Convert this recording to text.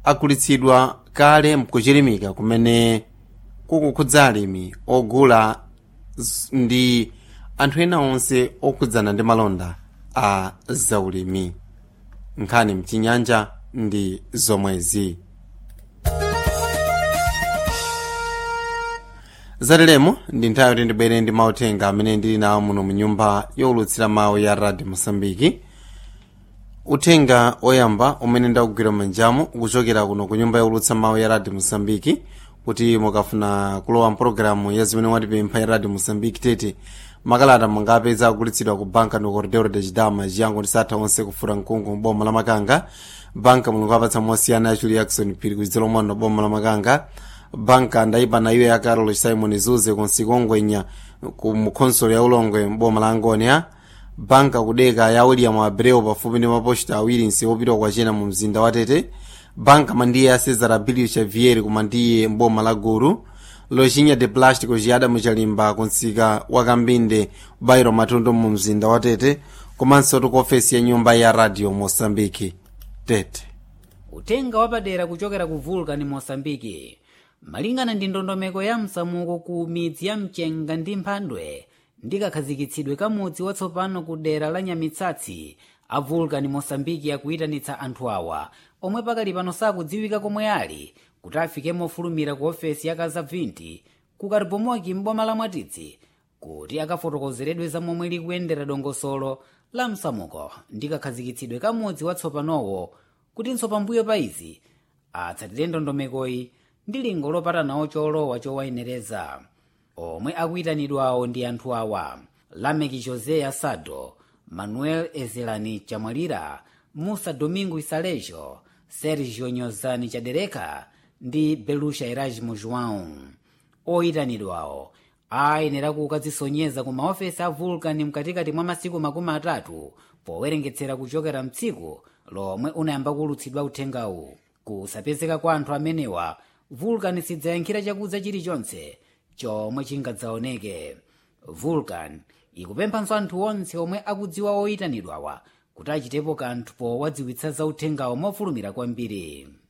agulitsidwa kale mkuchilimika kumene kukukhudza alimi ogula z- ndi anthu ena onse okhudzana ndi malonda a zaulimi nkhani mchinyanja ndi zomwezi zatilemo ndi nthawi yoti ndibwere ndi mauthenga amene ndili nawo muno mu nyumba yowulutsira mawu ya radio mosambiki uthenga oyamba umene ndakugwira manjamu ukuchokera kuno ku nyumba yowulutsa mawu ya radio mosambiki kuti mukafuna kulowa mpulogalamu ya zimene mwatipempha ya radio mosambiki tete makalata mungapeza agulitsidwa ku banka no corredor de chidama chiyango ndi satha onse kufura mkungu mboma la makanga banka mulungu apatsa mosiyana ya julie jackson phiri kuchidzelo mwano boma la makanga banka ndaipa na iwe ya carol simon zuze kunsikongwenya ku mukhonsolo ya ulongwe mboma la angonia banka kudeka ya william abreu pafupi ndi maposta awiri nsiwopita kwachena mu mzinda wa tete banka mandiye ya cesar abilio xavier kumandiye mboma la guru loxinya de plástico ciyada muchalimba kunsika wakambinde bairo matundu mu mzinda wa tete komanso tu ofesi ya nyumba ya radio moçambique tete utenga wapadera kuchokera ku vulcan mosambiki malingana ndi ndondomeko ya msamuko ku midzi ya mchenga ndi mphandwe ndi kakhazikitsidwe kamudzi watsopano ku dera la nyamitsatsi a vulcan mosambiki akuyitanitsa anthu awa omwe pakali pano sakudziwika komwe ali kuti afike mofulumira ku ofesi ya kazabvinti ku karibomoki mboma la mwatitsi kuti akafotokozeredwe za momwe likuyendera dongosolo la msamuko ndi kakhazikitsidwe kamudzi watsopanowo kutinso pambuyo pa izi atsatire ndondomekoyi ndi lingo lopatanawo cholowa chowayenereza omwe akuyitanidwawo ndi anthu awa lameki josé asado manuel ezelani chamwalira musa domingo isalejo sergio nyozani chadereka ndi belusha erasmo joão oyitanidwawo ayenera kukadzisonyeza ku maofesi a vulcan mkatikati mwa masiku makumi atatu powerengetsera kuchokera mtsiku lomwe unayamba kulutsidwa uthengawu kusapezeka kwa anthu amenewa vulcan sidzayankhira chakudza chilichonse chomwe chingadzaoneke vulcan ikupemphanso anthu onse omwe akudziwa oyitanidwawa kuti achitepo kanthu powadziwitsa za uthengawo mofulumira kwambiri